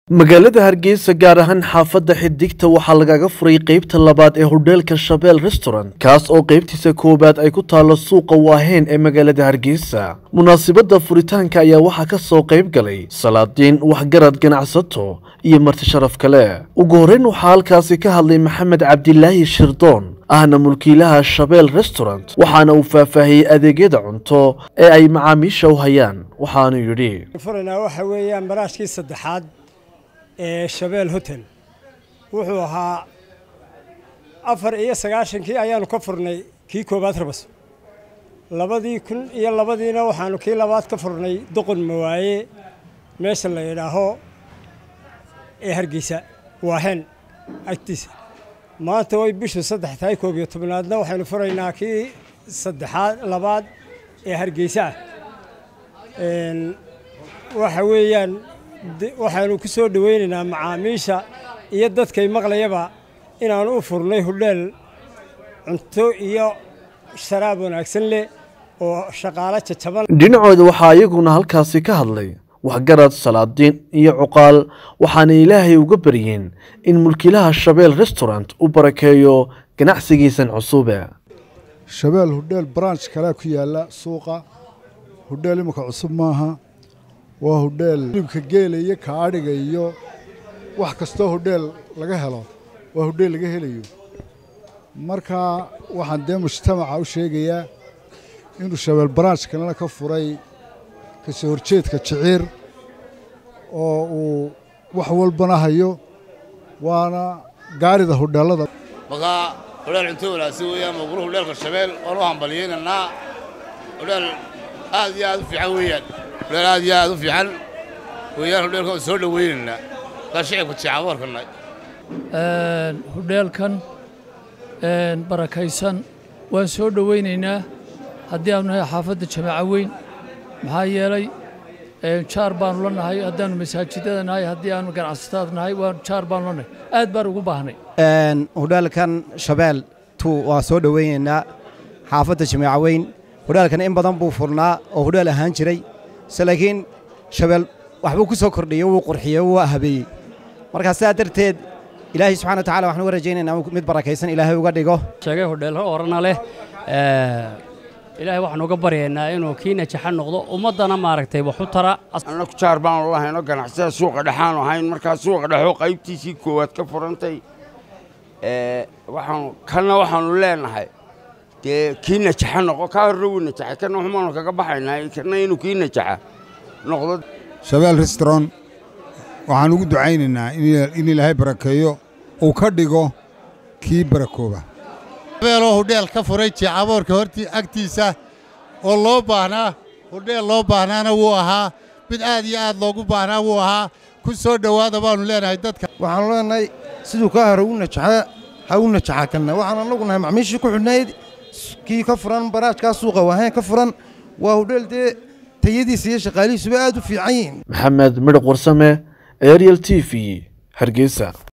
magaalada hargeysa gaar ahaan xaafadda xidigta waxaa lagaga furay qeybta labaad ee hodheelka shabeel restaurant kaas oo qeybtiisa koowaad ay ku taallo suuqa waaheen ee magaalada hargeysa munaasibadda furitaanka ayaa waxaa ka soo qayb galay salaadiin waxgarad ganacsato iyo marti sharaf kale ugu horreyn waxaa halkaasi ka hadlay maxamed cabdilaahi shirdoon ahna mulkiilaha shabeel restaurant waxaana uu faahfaahiyey adeegyada cunto ee ay macaamiisha u hayaan waxaanu yidhi furanaa waxa weeyaan maraashkii saddexaad ee shabeel hotel wuxuu ahaa afar iyo sagaashankii ayaanu ka furnay kii koowaad rabas labadii kun iyo labadiina waxaanu kii labaad ka furnay doqon mawaaye meesha la yidhaaho ee hargeysa waaheen agtiisa maanta way bishu saddex tahay koob iyo tobnaadna waxaynu furaynaa kii saddexaad labaad ee hargeysa ah waxa weeyaan waxaanu ku soo dhoweynaynaa macaamiisha iyo dadkay maqlayaba inaanu u furnay hudheel cunto iyo sharaab wanaagsan leh oo shaqaalo jajaban dhinacooda waxaa iyaguna halkaasi ka hadlay waxgarad salaadiin iyo cuqaal waxaana ilaahay uga baryeen in mulkiilaha shabeel restaurant u barakeeyo ganacsigiisan cusube shabeel hudheel branch kalea ku yaalla suuqa hudheel imika cusub maaha waa hudheel hilibka geela iyo kaadhiga iyo wax kastoo hudheel laga helo waa hudheel laga helayo marka waxaan dee mujtamaca u sheegayaa inuu shabeel branch kalena ka furay kasoo horjeedka jiciir oo uu wax walbana hayo waana gaarida hudheellada markaa hudheel cunto wanaagsan weeyaan maqru hudheelka shabeel waan u hambaliyeynaynaa hudheel aad iyo aad u fiican weeyaan hudheel aad iyo aad u fiican weeyaan hudheelka waan soo dhoweynaynaa kaa shicibka jecaaboorkanay hudheelkan barakaysan waan soo dhowaynaynaa haddii aanu nahay xaafadda jamaaco weyn maxaa yeelay jaar baanu la nahay haddaannu masaajidada nahay haddii aanu ganacsatada nahay waa jaar baanu la nahay aad baan ugu baahnay hudheelkan shabeel tu waa soo dhowaynaynaa xaafadda jamaaco weyn hudheelkan in badan buu furnaa oo hudheel ahaan jiray se laakiin shabeel waxbuu ku soo kordhiyey wuu qurxiyey wuu habeeyey markaa sidaa darteed ilaahay subxana watacala waxaan uga rajaynaynaa mid barakaysan ilaahay uga dhigo sheegay hodheello orana leh ilaahay waxaan uga baryaynaa inuu kii najaxa noqdo ummaddana maaragtay wax u tara annaku jaar baanu lahayno ganacsada suuqa dhexaanu ahayn markaa suuqa dhexoo qaybtiisii koowaad ka furantay waxaanu kanna waxaanu leenahay dee kii najaxa noqo kaa horre wuu najaxay kanna waxbaanu kaga baxaynaa kanna inuu kii najaxa noqdo shabeel restaurant waxaan ugu ducaynaynaa in ilaahay barakeeyo uu ka dhigo kii barakooba shabeeloo hudheel ka furay jeecaboorka hortii agtiisa oo loo baahnaa hudheel loo baahnaana wuu ahaa mid aad iyo aad loogu baahnaa wuu ahaa ku soo dhowaada baannu leenahay dadka waxaanu leenahay siduu kaa hore u najaxaa ha u najaxa kanna waxaan annagu nahay macmiishii ku xidhnayd kii ka furan baraajkaa suuqa waaheen ka furan waa hudheel dee tayadiisa iyo shaqaalihiisuba aad u fiican yihiin maxamed midhaq warsame ariel t v hargeysa